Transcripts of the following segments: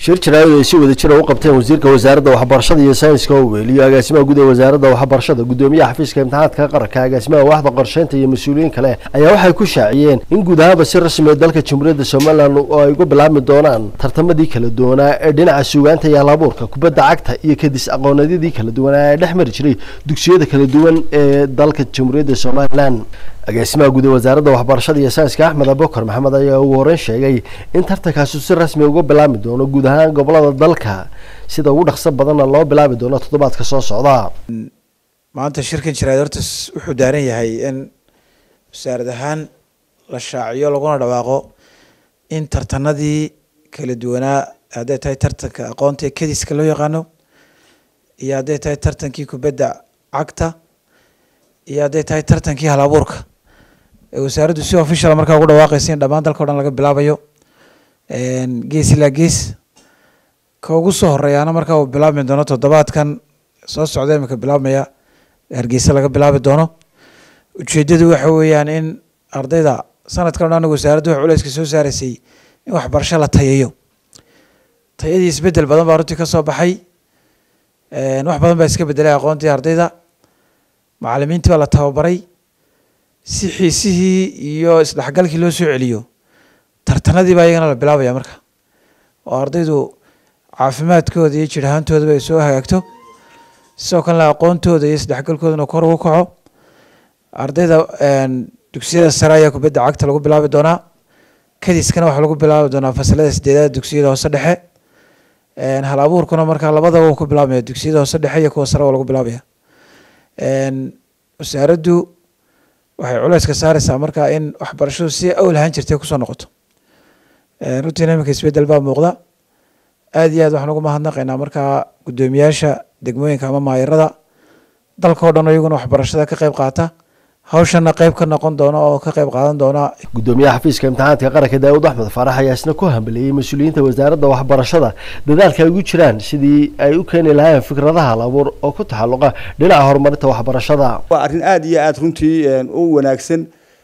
shir jaraa'id ay si wada jira u qabteen wasiirka wasaaradda waxbarashada iyo sayniska owel iyo agaasimaha guud ee wasaaradda waxbarashada gudoomiyaha xafiiska imtixaanaadka qaranka agaasimaha waaxda qorsheynta iyo mas-uuliyiin kale ayaa waxay ku shaaciyeen in guud ahaanba si rasmi ee dalka jamhuuriyadda somalilan oo ay uga bilaabmi doonaan tartamadii kala duwanaa ee dhinaca suugaanta iyo halabuurka kubadda cagta iyo kadis aqoonadyadii kala duwanaa ee dhex mari jiray dugsiyada kala duwan ee dalka jamhuuriyadda somalilan agaasimaha guud ee wasaaradda waxbarashada iyo sayniska axmed abukar maxamed ayaa ugu horeyn sheegay in tartankaasi si rasmi uga bilaabmi doono guud ahaan gobolada dalka sida ugu dhaqso badanna loo bilaabi doono toddobaadka soo socda maanta shirkan jiraad horta wuxuu daaran yahay in wasaarad ahaan la shaaciyo laguna dhawaaqo in tartanadii kala duwanaa hadday tahay tartanka aqoonta ee kadiska loo yaqaano iyo hadday tahay tartankii kubadda cagta iyo hadday tahay tartankii hal abuurka ee wasaaraddu si official markaa ugu dhawaaqaysa in dhammaan dalka o dhan laga bilaabayo gees ilaa gees ka ugu soo horeeyaana markaa uu bilaabmi doono toddobaadkan soo socda imika bilaabmaya hargeysa laga bilaabi doono ujeedadu waxa weeyaan in ardayda sanadkan o dhan anigu wasaaraddu wax culeyska soo saaraysay in waxbarasho la tayayo tayadii isbedel badan baa runtii ka soo baxay wax badan baa iska bedelay aqoontii ardayda macalimiintii baa la tababaray si xiisihii iyo isdhexgalkii loo soo celiyo tartanadii baa iyagana la bilaabaya marka oo ardaydu caafimaadkooda iyo jir ahaantoodaba ay soo hagaagto sidoo kalena aqoontooda iyo isdhexgalkoodana kor ugu kaco ardayda dugsiyada sare ayaa kubadda cagta lagu bilaabi doonaa kadiskana waxaa lagu bilaabi doonaa fasalada sideedaad dugsiyada hoose dhexe hal abuurkuna markaa labadaba uu ku bilaabmaya dugsiyada hoose dhexe iyo kuwa sare waa lagu bilaabaya wasaaraddu waxay culeyska saareysaa markaa in waxbarashadu si awl ahaan jirtay kusoo noqoto runtiina iminka isbedel baa muuqda aada iyo aad waxaan ugu mahadnaqaynaa markaa guddoomiyaasha degmooyinka ama maayarada dalka o dhan iyaguna waxbarashada ka qeyb qaata hawshana qeyb ka noqon doona oo ka qeyb qaadan doona gudoomiyaha xafiiska imtixaanaadka qaranka daawud axmed faarax ayaa isna ku hambeliyey mas-uuliyiinta wasaaradda waxbarashada dadaalka ay ugu jiraan sidii ay u keeni lahaayeen fikradaha labuur oo ku taxalluqa dhinaca horumarinta waxbarashada waa arrin aada iyo aada runtii u wanaagsan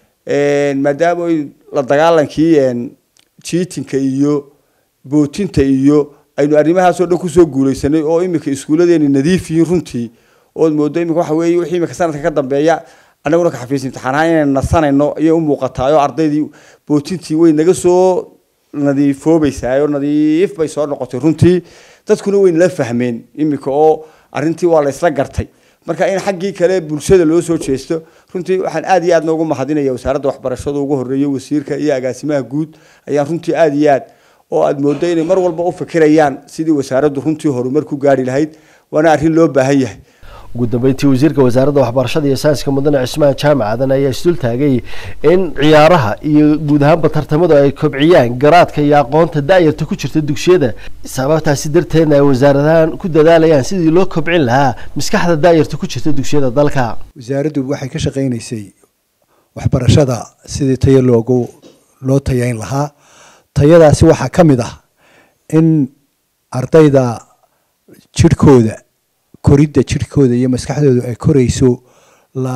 maadaama la dagaalankii jiitinka iyo bootinta iyo aynu arrimahaas oo dhan kusoo guuleysanay oo iminka iskuuladeeni nadiif yihiin runtii ood moodo iminka waxa weeye wixii iminka sanadka ka dambeeya annaguna ka xafiis imtixaanahaan inaynu nasanayno ayay u muuqataa oo ardaydii bootintii way naga soo nadiifoobaysaa oo nadiif bay soo noqotay runtii dadkuna way nala fahmeen iminka oo arrintii waa la isla gartay marka in xaggii kale bulshada loo soo jeesto runtii waxaan aada iyo aad noogu mahadinaya wasaaradda waxbarashada ugu horeeya wasiirka iyo agaasimaha guud ayaan runtii aada iyo aad oo aada moodo inay mar walba u fikirayaan sidii wasaaraddu runtii horumar ku gaari lahayd waana arrin loo baahan yahay ugu dambeyntii wasiirka wasaaradda waxbarashada iyo sayniska mudane cismaan jaamacadan ayaa isdul taagay in ciyaaraha iyo guud ahaanba tartamadu ay kobciyaan garaadka iyo aqoonta da-yarta ku jirta dugsiyada sababtaasi darteedna ay wasaaradahan ku dadaalayaan sidii loo kobcin lahaa maskaxda da-yarta ku jirta dugsiyada dalka wasaaraddu waxay ka shaqaynaysay waxbarashada sidii tayo loogu loo tayayn lahaa tayadaasi waxaa ka mid ah in ardayda jirhkooda koridda jirhkooda iyo maskaxdooda ay korayso la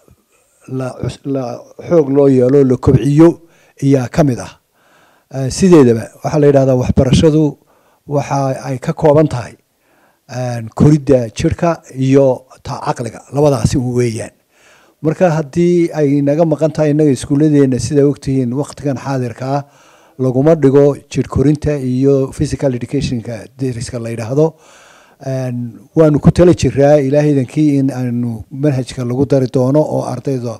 la la xoog loo yeelo la kobciyo iyaa ka mid ah sideedaba waxaa la yidhahdaa waxbarashadu waxa ay ka kooban tahay koridda jirhka iyo ta caqliga labadaasi weeyaan marka haddii ay naga maqan tahay innaga iskuulladeena sidaa ogtihiin waqtigan xaadirka ah laguma dhigo jir korinta iyo physical educationka deriska la yidhaahdo waanu ku tala jiraa ilaahaydankii in aanu manhajka lagu dari doono oo ardayda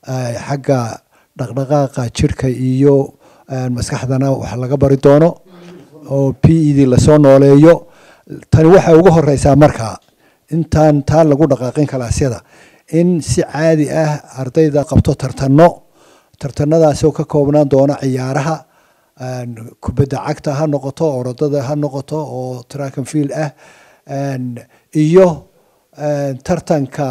xagga dhaqdhaqaaqa jirka iyo maskaxdana wax laga bari doono oo p e d lasoo nooleeyo tani waxay ugu horeysaa markaa intaan taa lagu dhaqaaqin kalaasyada in si caadi ah ardayda qabto tartano tartanadaasoo ka koobnaan doona ciyaaraha kubadda cagta ha noqoto orodada ha noqoto oo track and field ah iyo tartanka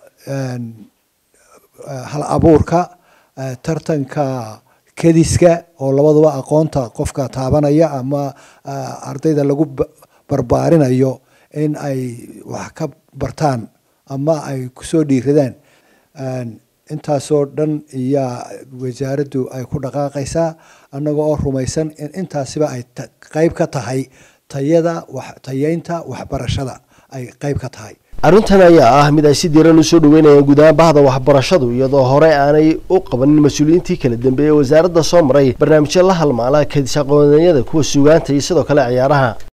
hal abuurka tartanka kediska oo labaduba aqoonta qofka taabanaya ama ardayda lagu barbaarinayo in ay wax ka bartaan ama ay kusoo dhiiradaan intaasoo dhan iyaa wasaaraddu ay ku dhaqaaqaysaa annaga oo rumaysan in intaasiba ay qeyb ka tahay tayada wax tayeynta waxbarashada ay qayb ka tahay arrintan ayaa ah mid ay si diiran usoo dhaweynayaan guud ahaan bahda waxbarashadu iyadoo hore aanay u qabanin mas-uuliyiintii kala dambeeyey wasaaradda soo maray barnaamijyo la halmaala kadis aqooniyada kuwa suugaanta iyo sidoo kale ciyaaraha